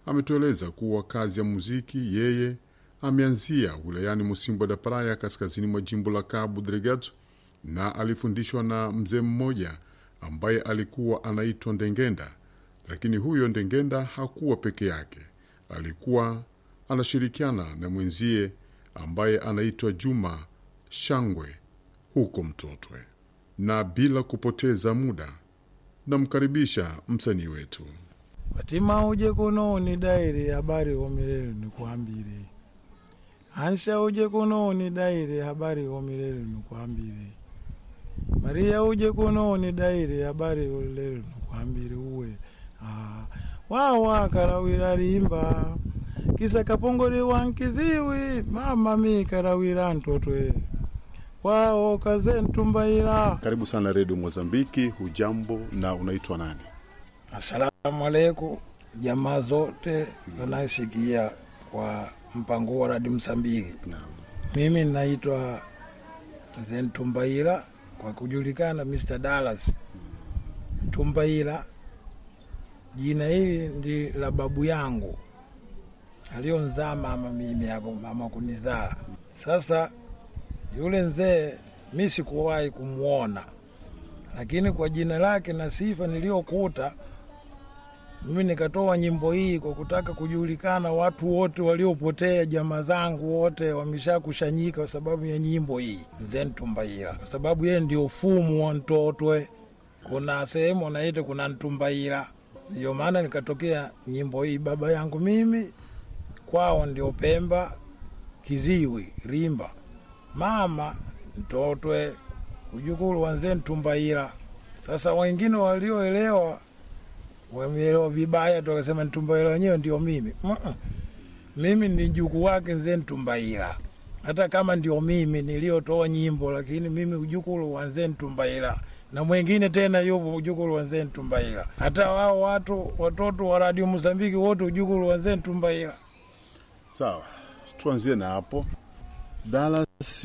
ametueleza kuwa kazi ya muziki yeye ameanzia wilayani Musimbo da Praia, kaskazini mwa jimbo la Cabo Delgado, na alifundishwa na mzee mmoja ambaye alikuwa anaitwa Ndengenda. Lakini huyo Ndengenda hakuwa peke yake, alikuwa anashirikiana na mwenzie ambaye anaitwa Juma Shangwe huko Mtotwe. Na bila kupoteza muda, namkaribisha msanii wetu. Fatima uje kuno ni daire habari omirere nikwambire Ansha uje kuno ni daire habari omirere nikwambire Maria uje kuno ni daire habari olere nikwambire uwe ah, wawa karawira rimba kisa kapongore wankiziwi mama mi karawira ntotwe wao kaze ntumbaira Karibu sana Redio Mozambiki. Hujambo na unaitwa nani? Asalamu alaikum jamaa zote wanasikia kwa mpango wa radi Msambiki. Naam. Mimi naitwa Zentumbaira kwa kujulikana Mr. Dallas Tumbaira. Jina hili ndi la babu yangu alionzaa mama mimi hapo, mama kunizaa. Sasa yule mzee mi sikuwahi kumwona, lakini kwa jina lake na sifa niliyokuta mimi nikatoa nyimbo hii kwa kutaka kujulikana, watu wote waliopotea, jamaa zangu wote wameshakushanyika kwa sababu ya nyimbo hii Mzee Ntumbaira, kwa sababu yeye ndio fumu wa Ntotwe. Kuna sehemu wanaita kuna Ntumbaira, ndio maana nikatokea nyimbo hii. Baba yangu mimi kwao ndio Pemba, Kiziwi, Rimba, mama Ntotwe, ujukulu wa Mzee Ntumbaira. Sasa wengine walioelewa wameelewa vibaya tu, wakasema Ntumbaira wenyewe ndio mimi. Mm-mm. Mimi ni mjukuu wake Mzee Ntumbaira, hata kama ndio mimi niliyotoa nyimbo, lakini mimi ujukulu wa Mzee Ntumbaira na mwingine tena yupo ujukulu wa Mzee Ntumbaira. Hata wao watu watoto wa Radio Mozambiki wote ujukulu wa Mzee Ntumbaira. Sawa, tuanzie na hapo. Dallas,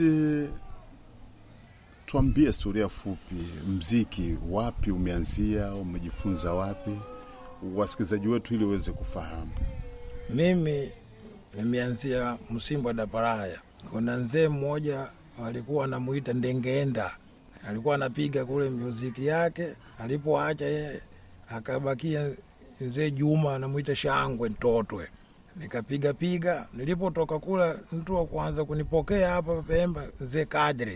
tuambie historia fupi, mziki wapi umeanzia, umejifunza wapi, wasikilizaji wetu ili waweze kufahamu. Mimi nimeanzia Msimbo da Paraya. Kuna mzee mmoja alikuwa anamuita Ndengenda, alikuwa anapiga kule muziki yake. Alipoacha yeye, akabakia mzee Juma anamuita Shangwe Ntotwe. Nikapiga piga, nilipotoka kula, mtu wa kwanza kunipokea hapa Pemba mzee Kadre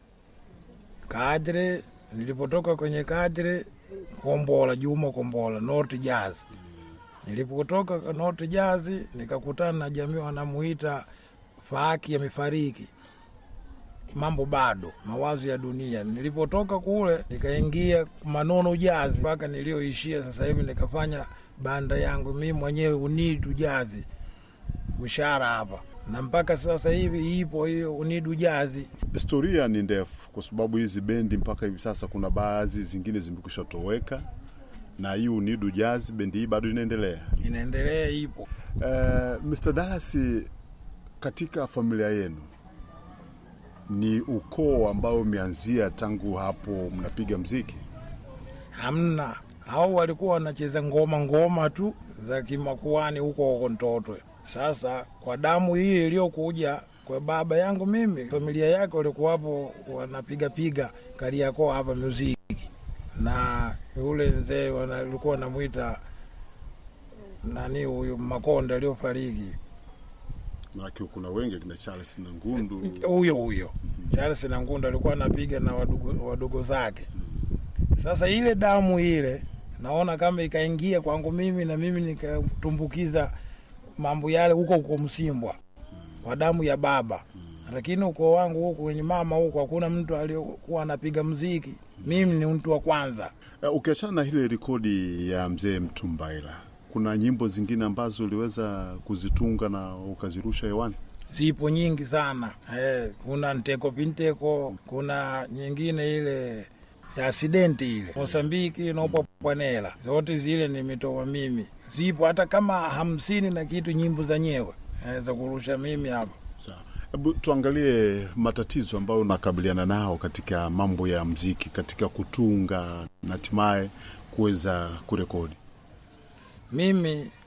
Kadre. Nilipotoka kwenye Kadre, Kombola Juma Kombola, North Jazz Nilipotoka North Jazz nikakutana na jamii wanamuita Faaki amefariki, mambo bado, mawazo ya dunia. Nilipotoka kule nikaingia Manono Jazz mpaka niliyoishia sasa hivi, nikafanya banda yangu mimi mwenyewe Unidu Jazz mshahara hapa, na mpaka sasa hivi ipo hiyo Unidu Jazz. Historia ni ndefu, kwa sababu hizi bendi mpaka hivi sasa kuna baadhi zingine zimekwisha toweka, na hii Unidu Jazz bendi hii bado inaendelea. Inaendelea, ipo Uh, Mr. Dallas, katika familia yenu ni ukoo ambao umeanzia tangu hapo mnapiga mziki? hamna hao walikuwa wanacheza ngoma ngoma tu za kimakuani huko huko Ntotwe. Sasa kwa damu hii iliyokuja kwa baba yangu mimi, familia yake walikuwapo wanapiga piga Kariakoo hapa muziki, na yule mzee wana- walikuwa wanamwita nani huyu Makonda aliyofariki Maanake kuna wengi kina Charles na Ngundu. huyo huyo Charles na Ngunda alikuwa anapiga na wadogo, wadogo zake. Sasa ile damu ile naona kama ikaingia kwangu mimi na mimi nikatumbukiza mambo yale huko huko Msimbwa kwa damu ya baba, lakini ukoo wangu huku kwenye mama huku hakuna mtu aliyokuwa anapiga mziki. Mimi ni mtu wa kwanza. Uh, ukiachana na ile rekodi ya mzee Mtumbaila, kuna nyimbo zingine ambazo uliweza kuzitunga na ukazirusha hewani? zipo nyingi sana eh, kuna nteko pinteko, kuna nyingine ile ya asidenti ile Mosambiki nopapwanela, zote zile nimetoa mimi, zipo hata kama hamsini na kitu nyimbo zenyewe eh, za kurusha mimi hapa. Sawa, hebu tuangalie matatizo ambayo unakabiliana nao katika mambo ya mziki, katika kutunga na hatimaye kuweza kurekodi. Mimi